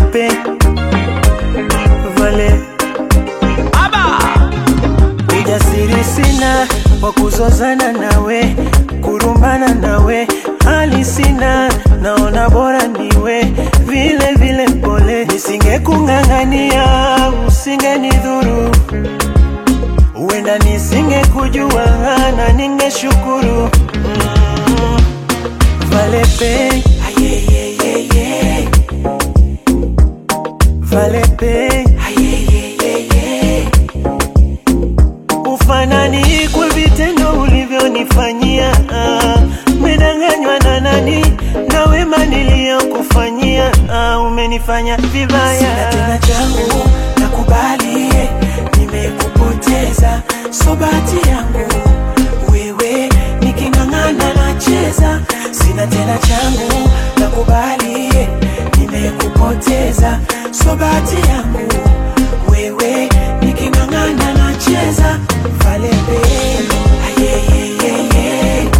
pe vale ujasiri sina wa kuzozana nawe kurumbana nawe hali sina naona bora niwe vile vile pole nisingekung'ang'ania usingenidhuru huenda nisingekujua na ningeshukuru mm. valepe ayeyeyeye valepe ayeyeyeye ufanani kwa vitendo ulivyonifanyia ah. Umedanganywa na nani na wema niliyokufanyia ah, umenifanya vibaya. Sina tena changu nakubali, nimekupoteza so bahati yangu wewe, niking'ang'ana nacheza. Sina tena changu nakubali, nimekupoteza so bahati yangu wewe, niking'ang'ana nacheza. Valembe ayeyeyeye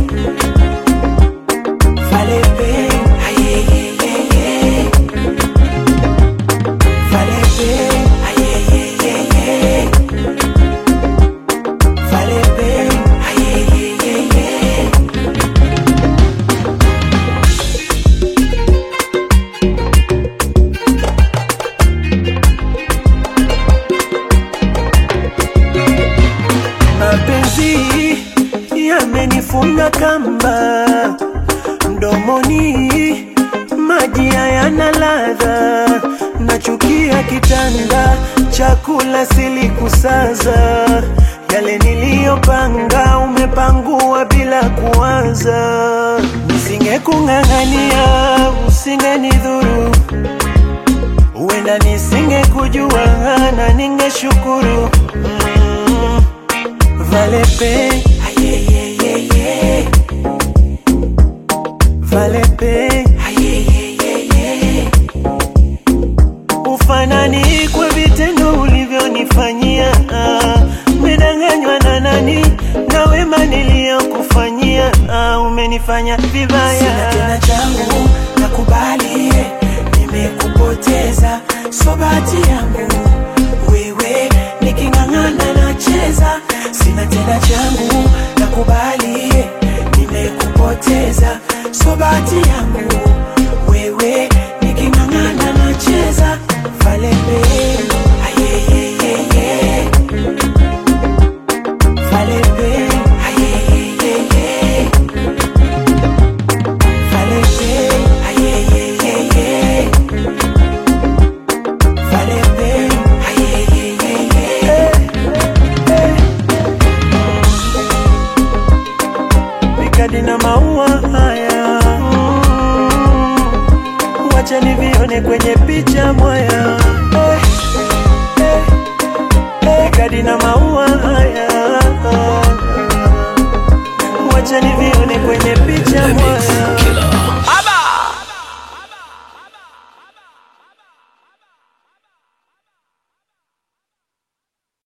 Valembe ayeyeyeye Valembe ayeyeyeye Valembe ayeyeyeye mapenzi yamenifunga kamba mdomoni, maji hayana ladha, nachukia kitanda, chakula silikusaza, yale niliyopanga umepangua bila kuanza. Nisingekung'ang'ania, usingenidhuru, huenda nisingekujua na ningeshukuru mm. Valepe ayeyeyeye Valepe ayeyeyeye Ufanani kwa vitendo ulivyonifanyia ah. Umedanganywa na nani na wema niliyokufanyia ah, umenifanya vibaya. Sina tena changu nakubali, nimekupoteza so bahati yangu wewe, niking'ang'ana nacheza. Sina tena changu nakubali, nimekupoteza so bahati yangu wewe, niking'ang'ana nacheza. Valembe ayeyeyeye Valembe ayeyeyeye Valembe ayeyeyeye Valembe ayeyeyeye Mikadi na maua haya mm, wacha nivione kwenye picha mwaya eh, eh, eh, Mikadi na maua haya wacha nivione kwenye picha mwaya